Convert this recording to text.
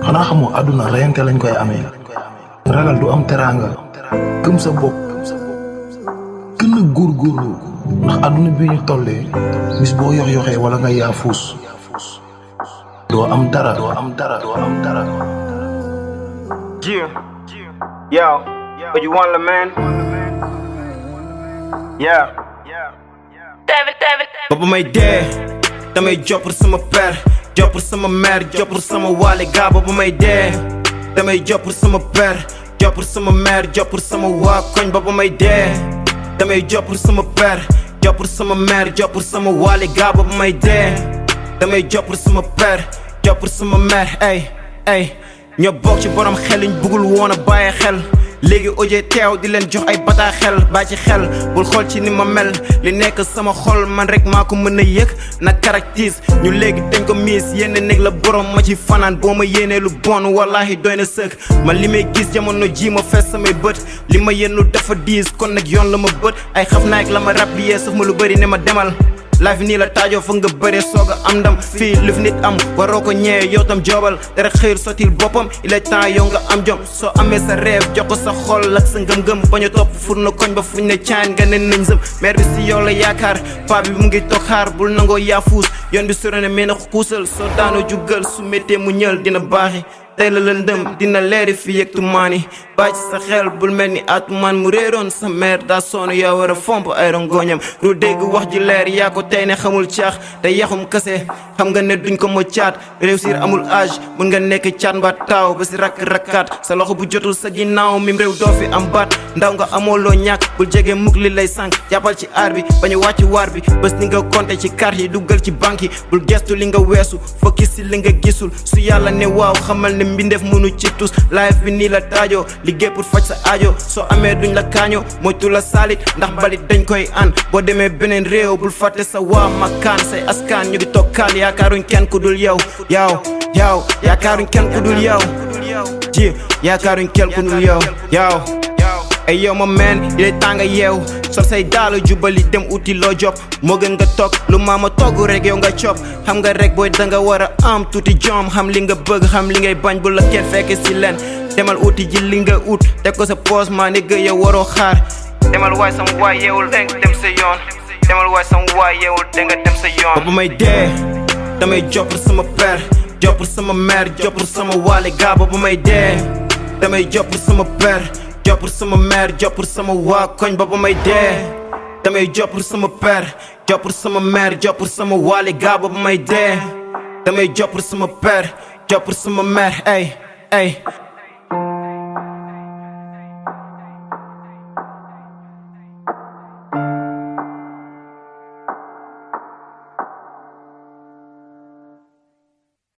xanaa xamoo àdduna reyante lañ koy amee ragal du am teraanga gëm sa bopp gën a góorgóorlu ndax àdduna bi ñu tollee bis boo yox yoxee wala nga yaafuus doo am dara doo am dara doo am dara Yeah. Yo, what you want, la man? Yeah. Baba may dee damay joppur sama père joppur sama mère joppur sama waale gaa baba may dee damay joppur sama père joppur sama mère joppur sama waa koñ baba may dee damay joppur sama père joppur sama mère joppur sama waale gaa baba may dee damay joppur sama père joppur sama mère ay ay ñoo bokk ci borom xel liñ bëggul woon a bàyyi xel léegi oje teew di leen jox ay bataa xel baa ci xel bul xool ci ni ma mel li nekk sama xol man rek maa ko mën a yëg na caractère ñu léegi dañ ko miis yenn néeg la borom ma ci fanaan boo ma yéenee lu bon wallahi doy na sëkk man li may gis jamono ji ma fees samay bët li ma yennu dafa diis kon nag yoon la ma bët ay xaf naag la ma rab bi yee saf ma lu bëri ne ma demal life nii la taajoo fa nga bëree soog a am ndam fii lu fi nit am waroo ko ñëwee yow tam joobal dara xëyul sottil boppam il est temps yow nga am jom soo amee sa rêve jox ko sa xol ak sa ngëm-ngëm bañ a topp fur na koñ ba fuñ ne caan nga ne nañ sëm maire bi si yow la yaakaar paa bi mu ngi toog xaar bul nangoo yaafuus yoon bi sore ne mais na xuusal soo daanoo jugal su méttee mu ñël dina baaxi tey la lëndëm dina leeri fi yëg tumaani bàyyi ci sa xel bul mel ni atumaan mu réeroon sa mère daa sonn yaa war a fomp ay rongoñam ru dégg wax ji leer yaa ko tey ne xamul caax te yaxum kase xam nga ne duñ ko mo caat réussir amul âge mun nga nekk caat mba taaw ba si rakk rakkaat sa loxo bu jotul sa ginnaaw mim réew doo fi am baat ndaw nga amoo loo ñàkk bul jege mukk li lay sànq jàppal ci aar bi bañu wàcc waar bi bés ni nga compté ci carte yi duggal ci banque yi bul gestu li nga weesu focus si li nga gisul su yàlla ne waaw xamal ne mbindeef mënu ci tus life bi nii la taajoo liggéey pour faj sa aajo soo amee duñ la kaañoo moytu la saalit ndax balit dañ koy an boo demee beneen réew bul fàtte sa waa makkaan say askan ñu ngi toog kaan yaakaaruñ kenn ku dul yow yow yow yaakaaruñ kenn ku dul yow ji yaakaaruñ kenn ku dul yow yow ay yow ma meen yi tàng yeew sol say daala jubali dem uti loo job moo gën nga toog lu maama togg rek yow nga cop xam nga rek booy danga war a am tuuti jom xam li nga bëgg xam li ngay bañ bu la kenn fekk si leen demal uti ji li nga ut teg ko sa poos maa ni gë yow waroo xaar demal waay sama waay yeewul deng dem sa yoon demal waay sama waay yeewul deng dem sa yoon ba may dee damay joppur sama père joppur sama mère joppur sama waale gaa ba may dee damay joppur sama père joppur sama mère joppur sama waa koñ ba ba may dee damay joppur sama père joppur sama mère joppur sama waale gaa ba ba may dee damay joppur sama père joppur sama mère ay ay